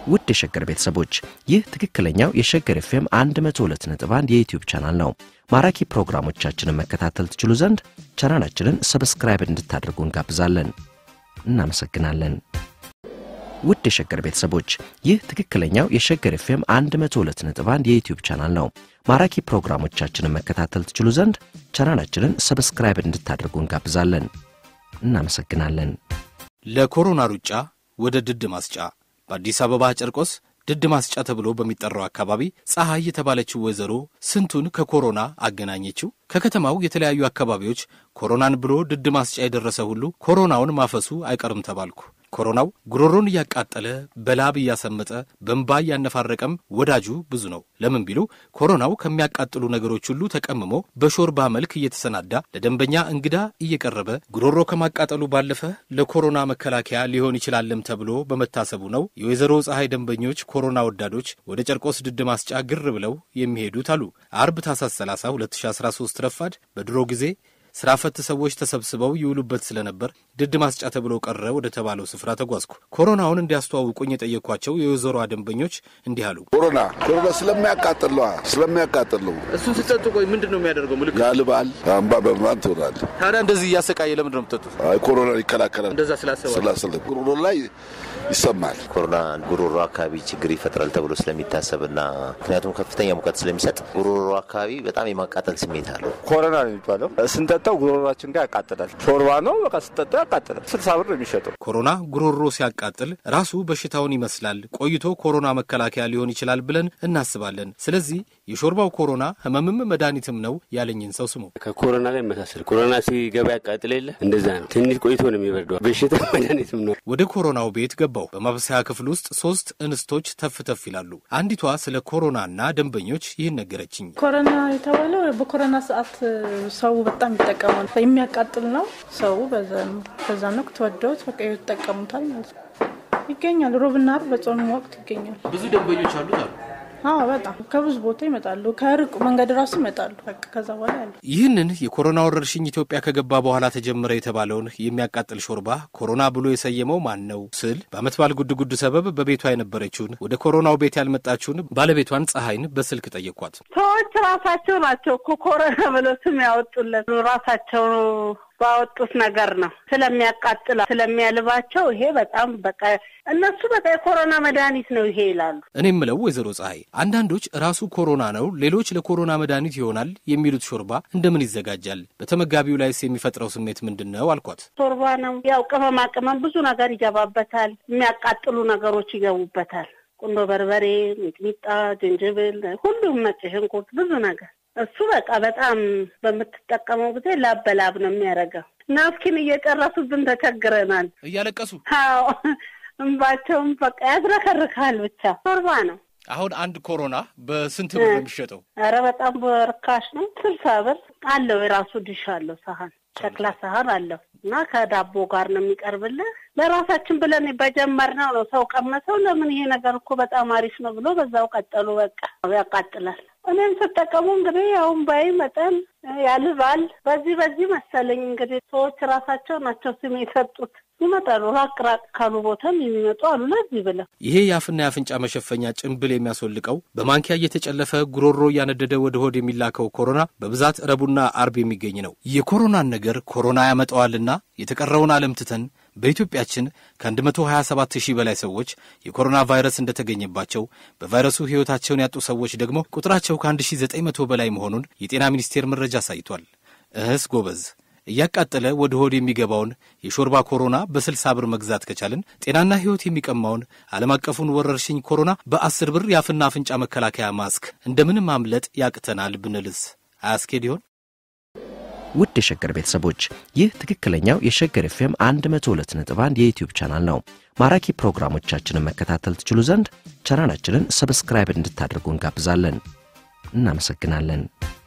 ውድ የሸገር ቤተሰቦች ይህ ትክክለኛው የሸገር ኤፍኤም 102.1 የዩትዩብ ቻናል ነው። ማራኪ ፕሮግራሞቻችንን መከታተል ትችሉ ዘንድ ቻናላችንን ሰብስክራይብ እንድታደርጉ እንጋብዛለን። እናመሰግናለን። ውድ የሸገር ቤተሰቦች ይህ ትክክለኛው የሸገር ኤፍኤም 102.1 የዩትዩብ ቻናል ነው። ማራኪ ፕሮግራሞቻችንን መከታተል ትችሉ ዘንድ ቻናላችንን ሰብስክራይብ እንድታደርጉ እንጋብዛለን። እናመሰግናለን። ለኮሮና ሩጫ ወደ ድድ ማስጫ በአዲስ አበባ ጨርቆስ ድድ ማስጫ ተብሎ በሚጠራው አካባቢ ፀሐይ የተባለችው ወይዘሮ ስንቱን ከኮሮና አገናኘችው። ከከተማው የተለያዩ አካባቢዎች ኮሮናን ብሎ ድድ ማስጫ የደረሰ ሁሉ ኮሮናውን ማፈሱ አይቀርም ተባልኩ። ኮሮናው ጉሮሮን እያቃጠለ በላብ እያሰመጠ በእንባ እያነፋረቀም ወዳጁ ብዙ ነው። ለምን ቢሉ ኮሮናው ከሚያቃጥሉ ነገሮች ሁሉ ተቀምሞ በሾርባ መልክ እየተሰናዳ ለደንበኛ እንግዳ እየቀረበ ጉሮሮ ከማቃጠሉ ባለፈ ለኮሮና መከላከያ ሊሆን ይችላልም ተብሎ በመታሰቡ ነው የወይዘሮ ፀሐይ ደንበኞች ኮሮና ወዳዶች ወደ ጨርቆስ ድድ ማስጫ ግር ብለው የሚሄዱት አሉ። አርብ ታኅሳስ 30 2013 ረፋድ በድሮ ጊዜ ስራ ፈት ሰዎች ተሰብስበው ይውሉበት ስለነበር ድድ ማስጫ ተብሎ ቀረ ወደ ተባለው ስፍራ ተጓዝኩ። ኮሮናውን እንዲያስተዋውቁኝ የጠየኳቸው የወይዘሯ ደንበኞች እንዲህ አሉ። ኮሮና ኮሮና ስለሚያቃጥል ነዋ፣ ስለሚያቃጥል ነው። እሱን ስጠጡ ቆይ ምንድን ነው የሚያደርገው? ምልክት ያልባል፣ አምባ በምናምን ትሆናለህ። ታዲያ እንደዚህ እያሰቃየ ለምንድን ነው የምትጠጡት? አይ ኮሮና ይከላከላል። እንደዛ ስላሰባል ስላስለ ጉሮሮ ላይ ይሰማል። ኮሮና ጉሮሮ አካባቢ ችግር ይፈጥራል ተብሎ ስለሚታሰብና ምክንያቱም ከፍተኛ ሙቀት ስለሚሰጥ ጉሮሮ አካባቢ በጣም የማቃጠል ስሜት አለው። ኮሮና ነው የሚባለው። ስንጠጣው ጉሮሯችን ጋር ያቃጥላል። ሾርባ ነው በቃ ስንጠጣው ያቃጥላል። ስልሳ ብር ነው የሚሸጠው። ኮሮና ጉሮሮ ሲያቃጥል ራሱ በሽታውን ይመስላል። ቆይቶ ኮሮና መከላከያ ሊሆን ይችላል ብለን እናስባለን። ስለዚህ የሾርባው ኮሮና ህመምም መድኃኒትም ነው ያለኝን ሰው ስሙ። ከኮሮና ጋር ይመሳሰል። ኮሮና ሲገባ ያቃጥል የለ እንደዛ ነው። ትንሽ ቆይቶ ነው የሚበርደው። በሽታ መድኃኒትም ነው። ወደ ኮሮናው ቤት ገባው። በማብሰያ ክፍል ውስጥ ሶስት እንስቶች ተፍ ተፍ ይላሉ። አንዲቷ ስለ ኮሮናና ደንበኞች ይህን ነገረችኝ። ኮሮና የተባለው በኮሮና ሰዓት ሰው በጣም ይጠቀማል። የሚያቃጥል ነው። ሰው በዛ ነው ተወደውት በቃ ይጠቀሙታል ማለት ነው። ይገኛል። ሮብና ዓርብ በጾም ወቅት ይገኛል። ብዙ ደንበኞች አሉት አሉ። አዎ በጣም ከብዙ ቦታ ይመጣሉ። ከሩቅ መንገድ ራሱ ይመጣሉ። በቃ ከዛ በኋላ ያሉ ይህንን የኮሮና ወረርሽኝ ኢትዮጵያ ከገባ በኋላ ተጀመረ የተባለውን የሚያቃጥል ሾርባ ኮሮና ብሎ የሰየመው ማን ነው ስል በዓመት በዓል ጉድ ጉድ ሰበብ በቤቷ የነበረችውን ወደ ኮሮናው ቤት ያልመጣችውን ባለቤቷን ፀሐይን በስልክ ጠየኳት። ሰዎች ራሳቸው ናቸው እኮ ኮሮና ብለው ስም ያወጡለት ራሳቸው ባወጡት ነገር ነው። ስለሚያቃጥላ ስለሚያልባቸው ይሄ በጣም በቃ እነሱ በቃ የኮሮና መድኃኒት ነው ይሄ ይላሉ። እኔ የምለው ወይዘሮ ፀሐይ አንዳንዶች ራሱ ኮሮና ነው፣ ሌሎች ለኮሮና መድኃኒት ይሆናል የሚሉት ሾርባ እንደምን ይዘጋጃል? በተመጋቢው ላይስ የሚፈጥረው ስሜት ምንድን ነው አልኳት። ሾርባ ነው ያው ቅመማ ቅመም ብዙ ነገር ይገባበታል። የሚያቃጥሉ ነገሮች ይገቡበታል። ቁንዶ በርበሬ፣ ሚጥሚጣ፣ ዝንጅብል፣ ሁሉም ነጭ ሽንኩርት፣ ብዙ ነገር እሱ በቃ በጣም በምትጠቀመው ጊዜ ላብ በላብ ነው የሚያደርገው። ናፍኪን እየጨረሱብን ተቸግረናል። እያለቀሱ አዎ እንባቸውም በቃ ያዝረከርካል። ብቻ ሾርባ ነው። አሁን አንድ ኮሮና በስንት ብር ነው የሚሸጠው? ኧረ በጣም በርካሽ ነው። ስልሳ ብር አለው። የራሱ ድሽ አለው። ሳህን ሸክላ ሳህን አለው እና ከዳቦ ጋር ነው የሚቀርብልህ። ለራሳችን ብለን በጀመርነው ነው ሰው ቀመሰው። ለምን ይሄ ነገር እኮ በጣም አሪፍ ነው ብሎ በዛው ቀጠሉ። በቃ ያቃጥላል። እኔም ስጠቀሙ እንግዲህ ያሁን ባይ መጠን ያልባል። በዚህ በዚህ መሰለኝ እንግዲህ ሰዎች ራሳቸው ናቸው ስም የሰጡት። ይመጣሉ ራቅ ራቅ ካሉ ቦታም የሚመጡ አሉ። ለዚህ ብለው ይሄ የአፍና የአፍንጫ መሸፈኛ ጭንብል የሚያስወልቀው በማንኪያ እየተጨለፈ ጉሮሮ እያነደደ ወደ ሆድ የሚላከው ኮሮና በብዛት ረቡዕና አርብ የሚገኝ ነው። የኮሮናን ነገር ኮሮና ያመጣዋልና የተቀረውን ዓለም ትተን በኢትዮጵያችን ከ127 ሺህ በላይ ሰዎች የኮሮና ቫይረስ እንደተገኘባቸው በቫይረሱ ሕይወታቸውን ያጡ ሰዎች ደግሞ ቁጥራቸው ከ1900 በላይ መሆኑን የጤና ሚኒስቴር መረጃ አሳይቷል። እህስ ጎበዝ እያቃጠለ ወደ ሆድ የሚገባውን የሾርባ ኮሮና በስልሳ ብር መግዛት ከቻልን ጤናና ሕይወት የሚቀማውን ዓለም አቀፉን ወረርሽኝ ኮሮና በአስር ብር የአፍና አፍንጫ መከላከያ ማስክ እንደምንም ማምለጥ ያቅተናል ብንልስ አያስኬድ ይሆን? ውድ የሸገር ቤተሰቦች ይህ ትክክለኛው የሸገር ኤፍኤም 102.1 የዩትዩብ ቻናል ነው። ማራኪ ፕሮግራሞቻችንን መከታተል ትችሉ ዘንድ ቻናላችንን ሰብስክራይብ እንድታደርጉ እንጋብዛለን። እናመሰግናለን።